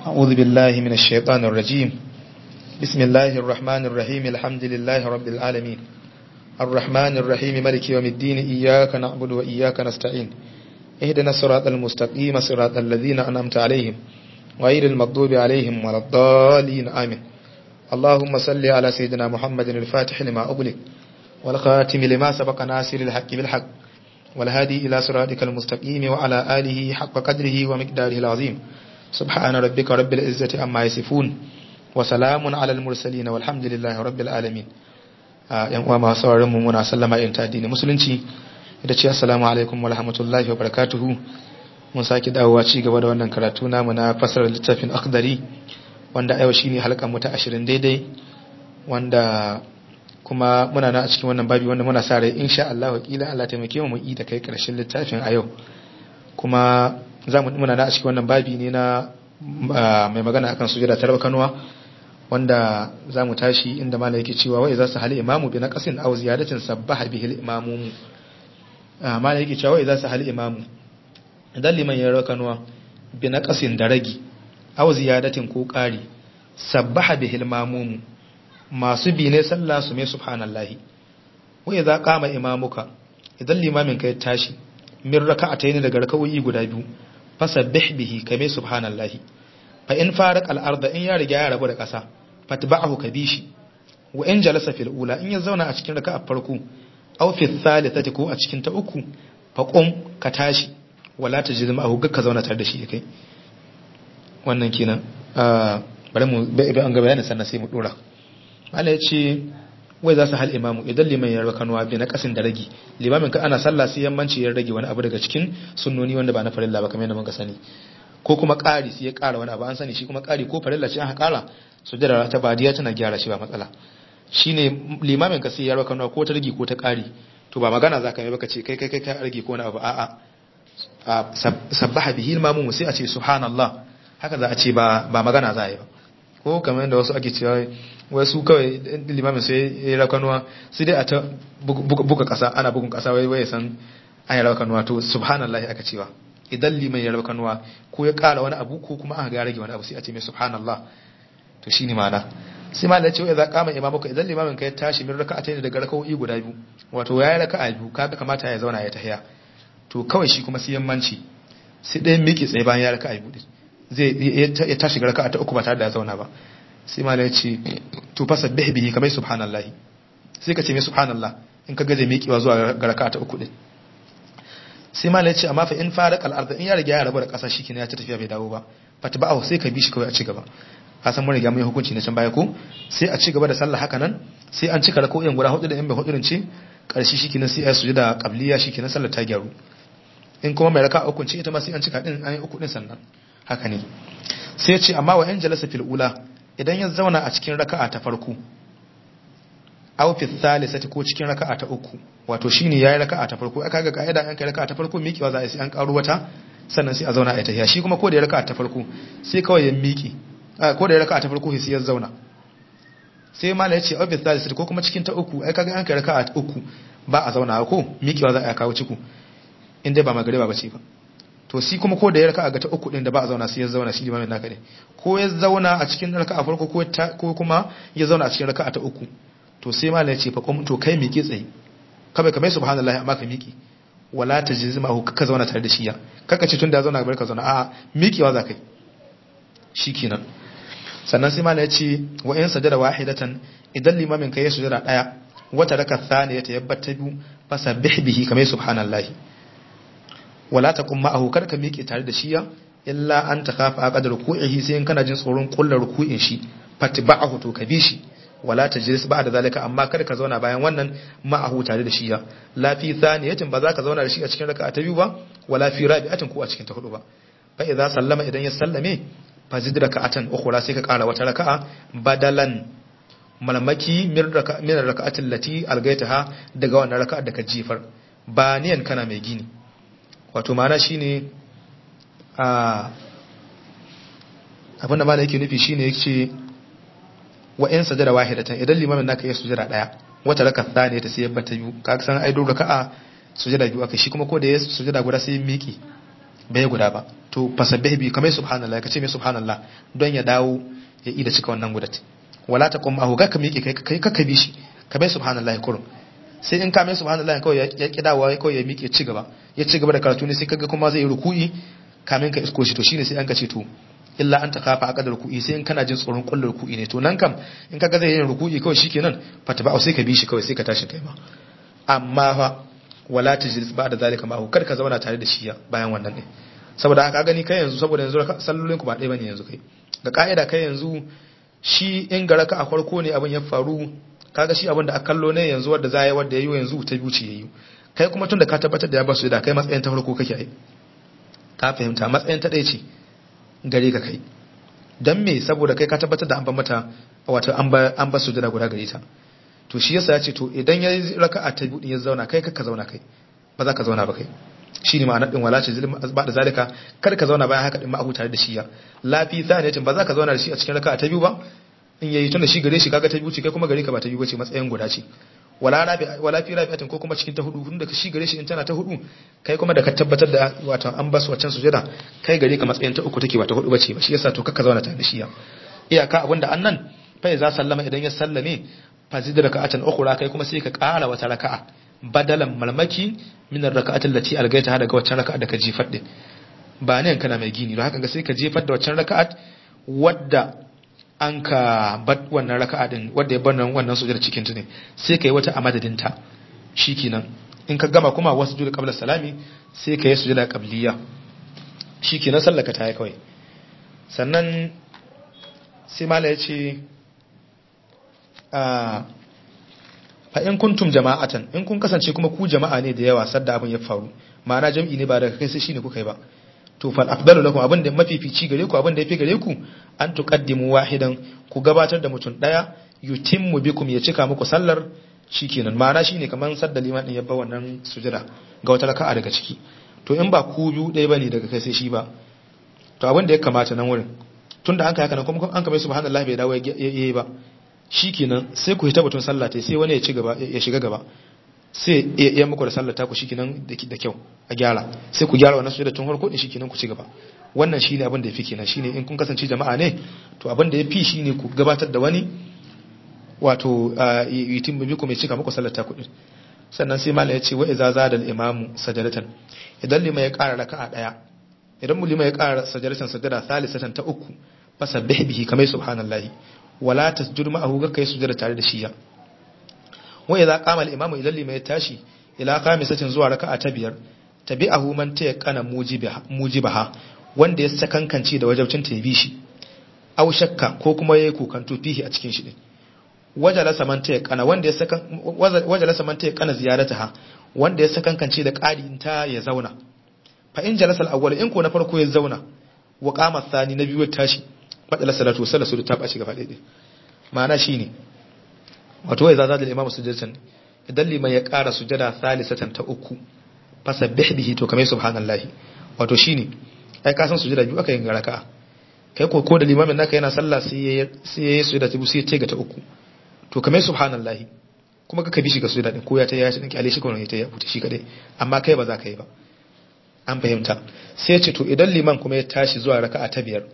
أعوذ بالله من الشيطان الرجيم بسم الله الرحمن الرحيم الحمد لله رب العالمين الرحمن الرحيم ملك يوم الدين إياك نعبد وإياك نستعين اهدنا الصراط المستقيم صراط الذين أنعمت عليهم غير المغضوب عليهم ولا الضالين آمين اللهم صل على سيدنا محمد الفاتح لما أغلق والخاتم لما سبق ناصر الحق بالحق والهادي إلى صراطك المستقيم وعلى آله حق قدره ومقداره العظيم سبحان ربك رب العزة عما يصفون وسلام على المرسلين والحمد لله رب العالمين yan uwa masu sauraron mu muna sallama irin ta addini musulunci da ce assalamu alaikum wa rahmatullahi wa barakatuhu mun sake dawowa ci gaba da wannan karatu namu na fasarar littafin akhdari wanda yau shine halkan mu ta 20 daidai wanda kuma muna na a cikin wannan babi wanda muna sa rai insha Allah wakila Allah taimake mu mu yi da kai karshen littafin a yau kuma za mu muna na a cikin wannan babi ne na mai magana akan sujada ta kanuwa wanda za mu tashi inda mala yake cewa wai za su hali imamu bi naqasin aw ziyadatin sabbaha bihi al-imamu mala yake cewa wai za su hali imamu idan liman ya rakanuwa bi naqasin da ragi aw ziyadatin ko ƙari sabbaha bihi al-imamu masu bi ne sallah su mai subhanallahi wai za kama imamuka idan limamin ka ya tashi min raka'atayn daga rakawoyi guda biyu fasabbih bihi kame subhanallahi fa in faraq al-ardh in ya riga ya rabu da ƙasa fatba'ahu kabishi wa in jalasa fil ula in ya zauna a cikin raka'a farko aw fi thalithati ko a cikin ta uku fa qum ka tashi wala tajid ma'ahu ga zauna tare da shi kai wannan kenan bari mu bai an ga bayanin sannan sai mu dora Allah ya ce wai za su hal imamu idan liman ya raka kanuwa bi na kasin da ragi limamin ka ana sallah sai yammanci ya rage wani abu daga cikin sunnoni wanda ba na farilla ba kamar yadda muka sani ko kuma ƙari sai ya ƙara wani abu an sani shi kuma ƙari ko farilla ce aka ƙara sujjada ta badiya tana gyara shi ba matsala shine limamin ka sai ya raka kanuwa ko ta rage ko ta ƙari to ba magana za ka yi baka ce kai kai kai ka rage ko wani abu a'a sabbaha bihi imamu sai a ce subhanallah haka za a ce ba ba magana za a yi ba ko kamar yadda wasu ake cewa wasu kawai limamin sai ya rakanuwa sai dai a ta buga kasa ana bugun kasa wai wai san an yi rakanuwa to subhanallah aka cewa idan liman ya rakanuwa ko ya kara wani abu ko kuma aka ga rage wani abu sai a ce mai subhanallah to shine ma'ana sai ma da ce wai za kama imamuka idan limamin ka ya tashi min raka'atayn daga raka'o'i guda biyu wato yayi raka'a biyu kaga kamata ya zauna ya tahiya to kawai shi kuma sai yammanci sai dai miki tsaye bayan ya raka'a biyu zai ya tashi ga raka'a ta uku ba tare da ya zauna ba sai malai ce to fa sabbih bihi kamar subhanallahi sai ka ce mai subhanallah in ka gaje miƙewa zuwa ga raka'a ta uku din sai malai ce amma fa in faraq al-ard in ya riga ya rabu da ƙasa shikenan ya ci tafiya bai dawo ba fatba'u sai ka bi shi kawai a ci gaba ka san mun riga mun yi hukunci na can baya ko sai a ci gaba da sallah haka nan sai an cika rako'in guda hudu da in bai hudu ce karshe shikenan sai ya sujuda qabliya shikenan sallar ta gyaru in kuma mai raka'a uku ce ita ma sai an cika din an yi uku din sannan haka ne sai ce amma wa 'yan jalasa fil ula idan ya zauna a cikin raka'a ta farko aw fi thalithati ko cikin raka'a ta uku wato shine yayi raka'a ta farko aka ga kaida an kai raka'a ta farko miƙewa za a yi an karo wata sannan sai a zauna a yi tahiya shi kuma ko da ya raka'a ta farko sai kawai ya miƙe ko da ya raka'a ta farko sai ya zauna sai mala ya ce aw fi thalithati ko kuma cikin ta uku ai kaga an kai raka'a ta uku ba a zauna ko miƙewa za a kawo ciku in dai ba magariba ba ce ba to shi kuma ko da ya raka ga ta uku din da ba a zauna sai ya zauna shi limamin naka ne ko ya zauna a cikin raka a farko ko kuma ya zauna a cikin raka ta uku to sai malam ya ce fa qum to kai miƙe tsaye ka bai kamar subhanallahi amma ka miƙe wala tajzima hu ka zauna tare da shi ya kaka ce tunda ya zauna bar ka zauna a miƙewa za kai shikenan sannan sai malam ya ce wa in sajada wahidatan idan limamin ka ya sujada daya wata raka thaniyata yabbata biyu fasabbih bihi kamar subhanallahi wala ta kuma ahu kar ka miƙe tare da shiya illa an ta kafa a ƙadar ruku'ihi sai in kana jin tsoron kullar ruku'in shi fatba'ahu to ka bi shi wala ta jiris ba da zalika amma kar ka zauna bayan wannan ma'ahu tare da shiya la fi thaniyatin ba za ka zauna da shi a cikin raka'a ta biyu ba wala fi rabi'atin ko a cikin ta hudu ba fa idza sallama idan ya sallame fa zid raka'atan ukhra sai ka ƙara wata raka'a badalan malmaki min raka'atin lati algaitaha daga wannan raka'ar da ka jifar ba niyan kana mai gini wato mana shi ne a abinda mana yake nufi shi ne ya ce wa ‘yan sajada wahidatan idan limamin naka yi sujada ɗaya wata raka ta ne ta sai yabba ta biyu ka san aido raka a sujada biyu aka shi kuma ko da ya sujada guda sai miki bai guda ba to fasabbih bi kamar subhanallah kace mai subhanallah don ya dawo ya ida cika wannan gudat wala taqum ahu ga ka miƙe kai kai ka bi shi kamar subhanallah kurum sai in ka mai subhanallah kawai ya ki dawowa kawai ya miƙe ci gaba ya ci gaba da karatu ne sai kaga kuma zai yi ruku'i kamin ka isko shi to shine sai an ka ce to illa an takafa a kadar ruku'i sai in kana jin tsoron kullu ruku'i ne to nan kam in kaga zai yin ruku'i kawai shikenan fata ba sai ka bi shi kawai sai ka tashi kai ma amma fa wala tajlis ba da zalika ma kar ka zauna tare da shi bayan wannan ne saboda haka gani kai yanzu saboda yanzu sallolin ku ba ɗaya bane yanzu kai ga ka'ida kai yanzu shi in ga raka a farko ne abin ya faru kaga shi abin da aka kallo ne yanzu wanda za yi wanda yayi yanzu ta biyu ce yayi kai kuma tunda ka tabbatar da ya basu da kai matsayin ta farko kake ai ka fahimta matsayin ta ɗaya ce gare ka kai dan me saboda kai ka tabbatar da an ban mata wato an ba an ba sujada guda gare ta to shi yasa ya ce to idan ya yi raka'a ta biyu ya zauna kai ka zauna kai ba za ka zauna ba kai shi ne ma'anar ɗin wala ce ba da zalika kar ka zauna bayan haka ɗin ma'ahu tare da shi ya lafi saniyatin ba za ka zauna da shi a cikin raka'a ta biyu ba in yayi tunda shi gare shi kaga ta biyu ce kai kuma gare ka ba ta biyu bace matsayin guda ce wala rabi wala fi rabi'atin ko kuma cikin ta hudu tunda shi gare shi in tana ta hudu kai kuma da ka tabbatar da wato an basu waccan sujada kai gare ka matsayin ta uku take ba ta hudu bace ba shi yasa to kakka zauna tare da shi ya iyaka abinda annan fa za sallama idan ya sallame fazid raka'atan ukhra kai kuma sai ka ƙara wata raka'a badalan malmaki min ar-raka'ati allati algaita daga waccan raka'a da ka jefar din ba ne kana mai gini don haka ga sai ka jefar da waccan raka'at wadda an ka bad wannan raka'a din wadda ya bar wannan sujada cikin ta ne sai ka yi wata a madadin ta shikenan in ka gama kuma wasu juda qabla salami sai ka yi sujada qabliya shikenan sallaka ta yi kawai sannan sai mala ya ce fa in kuntum jama'atan in kun kasance kuma ku jama'a ne da yawa sadda abin ya faru ma'ana jam'i ne ba daga kai sai shine kuka yi ba to fal afdalu lakum abin da mafifici gare ku abin da yafi gare ku an tuqaddimu wahidan ku gabatar da mutum daya yutimmu bikum ya cika muku sallar shikenan ma'ana shine kaman sadda liman din yabba wannan sujada ga wata raka'a daga ciki to in ba ku biyu ɗaya bane daga kai sai shi ba to abin da ya kamata nan wurin tunda an kai haka nan kuma an kamar subhanallahi bai dawo yayi ba shikenan sai ku hita batun sallah tai sai wani ya ci gaba ya shiga gaba sai ya muku da sallah ta ku shikenan da kyau a gyara sai ku gyara wannan sujada tun farko din shikenan ku ci gaba wannan shine abin da yafi kenan shine in kun kasance jama'a ne to abin da yafi shine ku gabatar da wani wato yitin bi ku mai cika muku sallar ta kudin sannan sai mallam ya ce wa iza zada al imamu sajadatan idan lima ya ƙara raka'a daya idan mu lima ya ƙara sajadatan sajada salisatan ta uku fasabbih bihi kamar subhanallahi wala tasjud ma'ahu ga kai sujada tare da shi ya wa idza qama al-imamu idan lima ya tashi ila khamisatin zuwa raka'a ta biyar tabi'ahu man tayaqqana mujibaha mujibaha wanda ya sakankance da wajabcin ta bi shi aw shakka ko kuma yayi kokanto fihi a cikin shi din wajalasa man tayaqqana wanda ya sakan wajalasa man tayaqqana ziyarataha wanda ya sakankance da ƙarin ta ya zauna fa in jalasa al-awwal in ko na farko ya zauna wa qama thani na biyu ya tashi fadala salatu salatu ta baci gaba daidai ma'ana shine wato wai zaza da imamu sujudatan idan liman ya ƙara sujada salisatan ta uku fasabbih bihi to kamar subhanallahi wato shine ai ka san sujada biyu aka yin raka'a kai ko ko da limamin naka yana sallah sai ya sai ya sujada ta biyu sai ya ce ga ta uku to kamar subhanallahi kuma ka bi shi ga sujada din ko ya ta ya shi din kyale shi ko ya ta ya buta shi kadai amma kai ba za ka yi ba an fahimta sai ya ce to idan liman kuma ya tashi zuwa raka'a ta biyar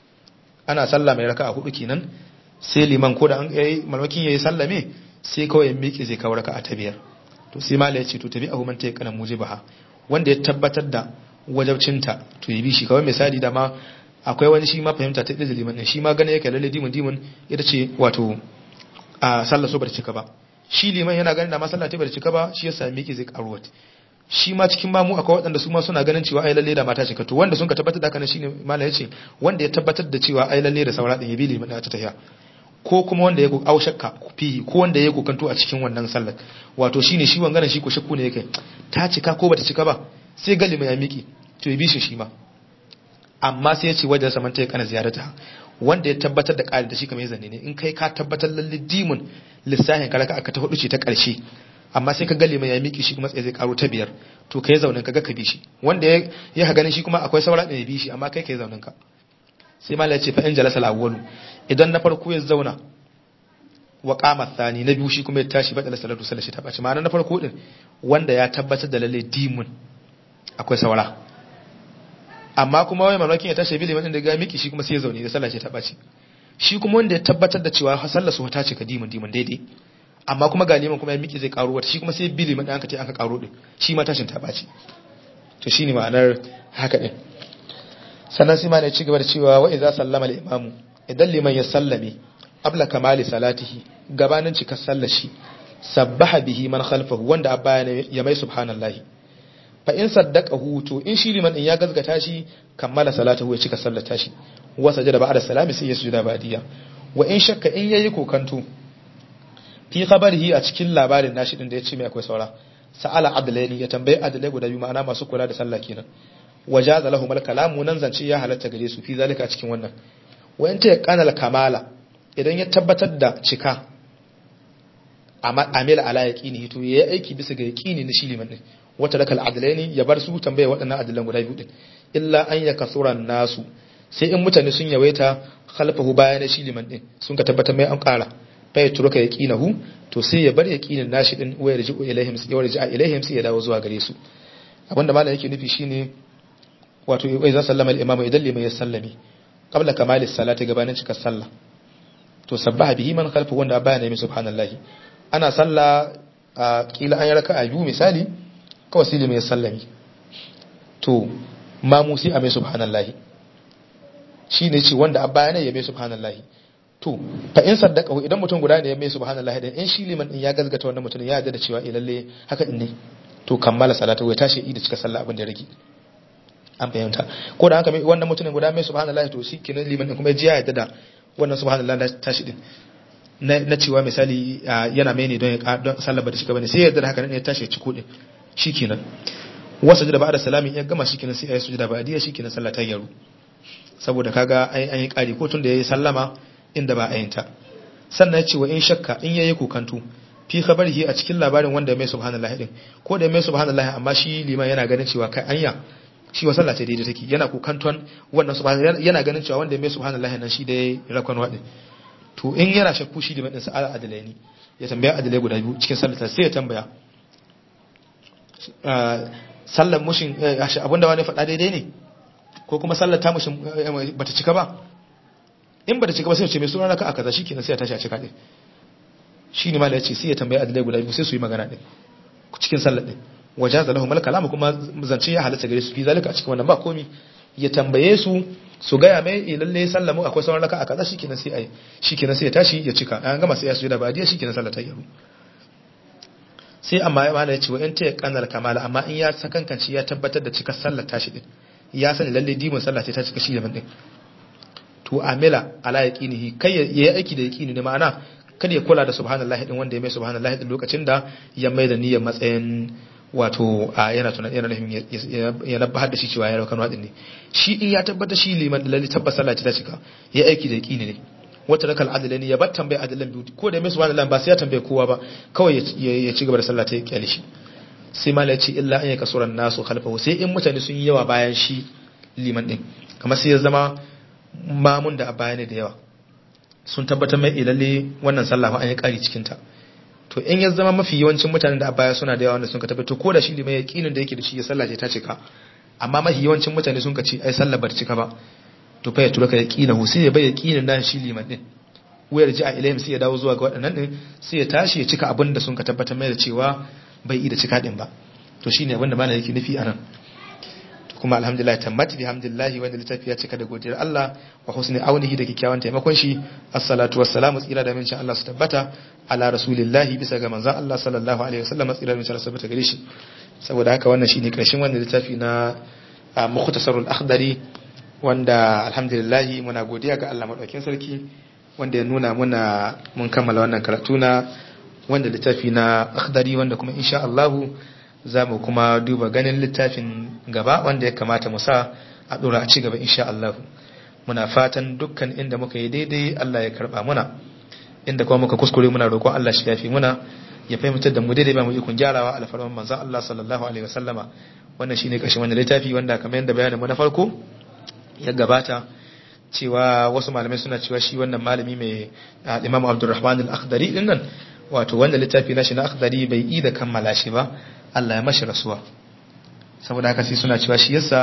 ana sallah mai raka'a hudu kenan sai liman ko da an yayi malmakin yayi sallame sai kawai ya miƙe zai kawo raka'a ta biyar to sai mala ya ce to tabi abu man ta kana mujibaha wanda ya tabbatar da wajabcinta to yi bi shi kawai misali da ma akwai wani shi ma fahimta ta da liman din shi ma gane yake lalle dimun dimun ita ce wato a sallar so bar cika ba shi liman yana ganin da ma sallah ta bar cika ba shi yasa miƙe zai karuwa shi ma cikin mamu akwai waɗanda su ma suna ganin cewa ai lalle da mata cika to wanda sun ka tabbatar da haka shine mala yace wanda ya tabbatar da cewa ai lalle da saura din ya bi liman ta tahiya ko kuma wanda ya au shakka fihi ko wanda ya kokanto a cikin wannan sallar wato shine shi wangaran shi ko shakku ne yake ta cika ko bata cika ba sai gali mai ya miki to ya bi shi shi ma amma sai ya ce wajen saman ta ya kana ziyarata wanda ya tabbatar da ƙari da shi kamar zanne ne in kai ka tabbatar lalle dimun lissafin ka raka aka ta hudu ce ta ƙarshe amma sai ka gali mai ya miki shi kuma tsaye zai karo ta biyar to kai zaunin ka ga ka bi shi wanda ya ya ganin shi kuma akwai saura da ya bi shi amma kai kai zaunin ka sai malai ce fa in jalasa al-awwalu idan na farko ya zauna wa qama thani na biyu shi kuma ya tashi badala salatu sallashi ta bace ma'ana na farko din wanda ya tabbatar da lalle dimun akwai saura amma kuma wai mamakin ya tashi bi liman da ga miki shi kuma sai ya zaune da sallah ce ta baci shi kuma wanda ya tabbatar da cewa sallar su ta ce ka dimin dimin daidai amma kuma ga liman kuma ya miki zai karo wata shi kuma sai bi liman da aka ce aka karo din shi ma tashin ta baci to shine ma'anar haka din sannan sai ma ne ci gaba da cewa wa idza sallama al-imamu idan liman ya sallame abla kamali salatihi gabanin cikar sallar shi sabbaha bihi man khalfahu wanda a baya ya mai subhanallahi fa in saddaqahu to in shi liman din ya gazgata shi kammala salatahu ya cika sallar tashi wa sajada ba'da salami sai ya sujuda ba'diya wa in shakka in yayi kokanto fi khabarihi a cikin labarin nashi din da yace mai akwai saura sa'ala adlaini ya tambayi adlai guda biyu ma'ana masu kula da sallah kenan wajaza lahum al-kalamu nan zance ya halatta gare su fi zalika a cikin wannan wa in ta kanal kamala idan ya tabbatar da cika amila ala yaqini to yayi aiki bisa ga yaqini na shi liman din wata rakal adlaini ya bar su tambaye waɗannan adilan guda biyu din illa an yakasura nasu sai in mutane sun yawaita khalfahu bayan shi liman din sun ka tabbatar mai an ƙara fa ya turuka yaqinahu to sai ya bar yaqinin nashi din wa yarji'u ilaihim sai ya yarji'a ilaihim sai ya dawo zuwa gare su abinda malam yake nufi shine wato idza sallama al-imamu idan liman ya sallami qabla kamali salati gabanin cikar sallah to sabbaha bihi man khalfahu wanda baya ne subhanallahi ana sallah a kila an yi raka'a biyu misali kawai sai liman ya sallami to mamu sai a mai subhanallahi shine ce wanda a baya ne ya mai subhanallahi to fa in saddaqahu idan mutum guda ne ya mai subhanallahi dan in shi liman din ya gazgata wannan mutum ya yarda da cewa eh lalle haka din ne to kammala salatu ya tashi da cika sallah abin da ya rage an fahimta ko da haka mai wannan mutumin guda mai subhanallahi to shi kenan liman din kuma ya ji ya yarda da wannan subhanallahi da tashi din na cewa misali yana mai ne don ya don sallar ba da shiga bane sai ya yarda da haka ne ya tashi ya ci kudin shikenan wasa da ba'da salamin ya gama shikenan sai ya sujuda ba adiya shikenan sallah ta gyaru saboda kaga ai an yi kari ko tun da yayi sallama inda ba ayinta sannan ya ce wa in shakka in yayi kokantu fi khabarihi a cikin labarin wanda mai subhanallahi din ko da mai subhanallahi amma shi liman yana ganin cewa kai anya shi wa sallah ce daidai take yana kokanton wannan subhanallahi yana ganin cewa wanda mai subhanallahi nan shi da rakon wadin to in yana shakku shi liman din sa adalaini ya tambaya adalai guda biyu cikin sallar sai ya tambaya sallar mushin abinda wani faɗa daidai ne ko kuma sallar ta mushin bata cika ba in bata cika ba sai ya ce mai suna raka a kaza shikenan sai ya tashi a cika din shi ne mala ya ce sai ya tambayi adalai guda biyu sai su yi magana din cikin sallar din wajaza lahum al kalam kuma zance ya halatta gare su fi zalika a cikin wannan ba komi ya tambaye su su gaya mai lalle sallamu akwai sauran raka a kaza shikenan sai ai shikenan sai ya tashi ya cika an gama sai ya sujuda ba diya shikenan sallar ta yi sai amma ya mala ya ce wa in ta kanar kamala amma in ya sakankanci ya tabbatar da cikar sallar tashi din ya sani lalle dimin sallah ce ta cika shi da din to amila ala yaqinihi kai ya yi aiki da yaqini ne ma'ana kada ya kula da subhanallahi din wanda ya mai subhanallahi din lokacin da ya mai da niyyar matsayin wato a yana tunan yana nufin ya nabbahar da shi cewa ya raukan wadin ne shi in ya tabbata shi liman da lalle tabbas sallah ta cika ya aiki da yaqini ne wata rakal adalani ya bar tambaye adalan biyu ko da mai subhanallahi ba sai ya tambaye kowa ba kawai ya ci gaba da sallah ta kyale shi sai ma ya ce illa an yaka suran nasu khalfahu sai in mutane sun yi yawa bayan shi liman din kamar sai ya zama mamun da a baya ne da yawa sun tabbatar mai ilalle wannan sallah fa an yi kari cikin ta to in ya zama mafi yawancin mutanen da a baya suna da yawa wanda sun ka tabbatar ko da shi liman yaqinin da yake da shi ya sallah ce ta cika amma mafi yawancin mutane sun ka ce ai sallah ba ta cika ba to fa ya tura ka yaqinahu sai ya bai yaqinin da shi liman din wayar ji a ilayhim sai ya dawo zuwa ga waɗannan din sai ya tashi ya cika abin da sun ka tabbatar mai da cewa bai yi da cika din ba to shine abin da malam yake nufi anan kuma alhamdulillah tammati bihamdillahi wanda littafi ya cika da godiyar Allah wa husni aunihi da kikkiawan taimakon shi assalatu wassalamu tsira da mincin Allah su tabbata ala rasulillahi bisa ga manzon Allah sallallahu alaihi wasallam tsira da mincin Allah su tabbata gare shi saboda haka wannan shine karshen wannan littafi na mukhtasarul akhdari wanda alhamdulillah muna godiya ga Allah madaukakin sarki wanda ya nuna muna mun kammala wannan karatu na wanda littafi na akhdari wanda kuma insha Allah za mu kuma duba ganin littafin gaba wanda ya kamata mu sa a dora a ci gaba insha Allah muna fatan dukkan inda muka yi daidai Allah ya karba muna inda kuma muka kuskure muna roƙon Allah shi yafi muna ya fahimtar da mu daidai ba mu ikon gyarawa alfarman manzon Allah sallallahu alaihi wasallama wannan shine ƙarshen wannan littafi wanda kamar yadda bayanin mu na farko ya gabata cewa wasu malamai suna cewa shi wannan malami mai Imam Abdulrahman al-Akhdari din nan wato wanda littafi na shi na Akhdari bai yi da kammala shi ba Allah ya mashi rasuwa saboda haka sai suna cewa shi yasa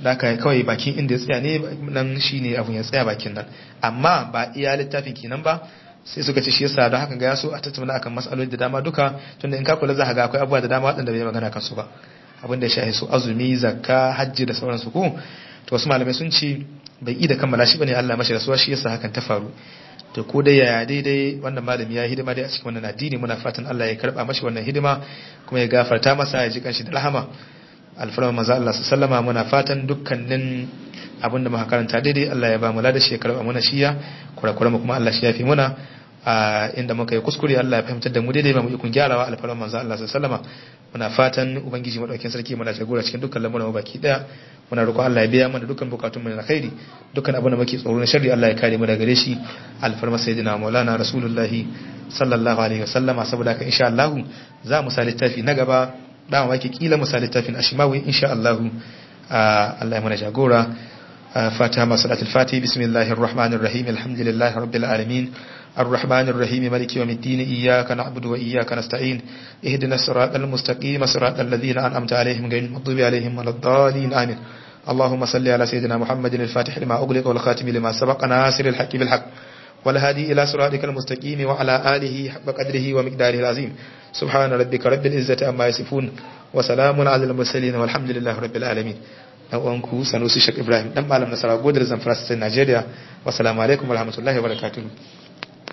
da ka kawai bakin inda ya tsaya ne nan shine abun ya tsaya bakin nan amma ba iya littafin kenan ba sai suka ce shi yasa don haka ga ya so a tattauna akan matsaloli da dama duka tunda in ka kula za ka ga akwai abubuwa da dama waɗanda bai magana kansu ba abin da ya shahi su azumi zakka hajji da sauransu ko to wasu malamai sun ce bai yi da kammala shi bane Allah mashi rasuwa shi yasa hakan ta faru to ko dai yaya daidai wannan malami ya hidima dai a cikin wannan addini muna fatan Allah ya karba mashi wannan hidima kuma ya gafarta masa ya ji kanshi da rahama alfarma manzo Allah sallama muna fatan dukkanin abinda muka karanta daidai Allah ya ba mu ladashi ya karba muna shiya kurakura mu kuma Allah shi ya fi muna a inda muka yi kuskure Allah ya fahimtar da mu daidai ba mu ikon gyarawa alfarma manzo Allah sallama muna fatan ubangiji madaukakin sarki muna jagora cikin dukkan lamuran mu baki daya muna roƙon Allah ya biya mana dukkan bukatun mu na khairi dukkan abin da muke tsoro na sharri Allah ya kare mu daga gare shi alfarma sayyidina maulana rasulullahi sallallahu alaihi wasallama saboda haka insha Allah za mu sa littafi na gaba da mu kila mu sa littafin ashimawi insha Allah Allah ya mana jagora فاتحة مع صلاة الفاتحة بسم الله الرحمن الرحيم الحمد لله رب العالمين الرحمن الرحيم مالك يوم الدين إياك نعبد وإياك نستعين اهدنا الصراط المستقيم صراط الذين أنعمت عليهم غير المغضوب عليهم ولا الضالين آمين اللهم صل على سيدنا محمد الفاتح لما أغلق والخاتم لما سبق ناصر الحق بالحق والهادي إلى صراطك المستقيم وعلى آله حق قدره ومقداره العظيم سبحان ربك رب العزة أما يصفون وسلام على المرسلين والحمد لله رب العالمين dan uwanku Sanusi Sheikh Ibrahim dan malam Nasara Godar Zamfara State Nigeria wassalamu alaikum warahmatullahi wabarakatuh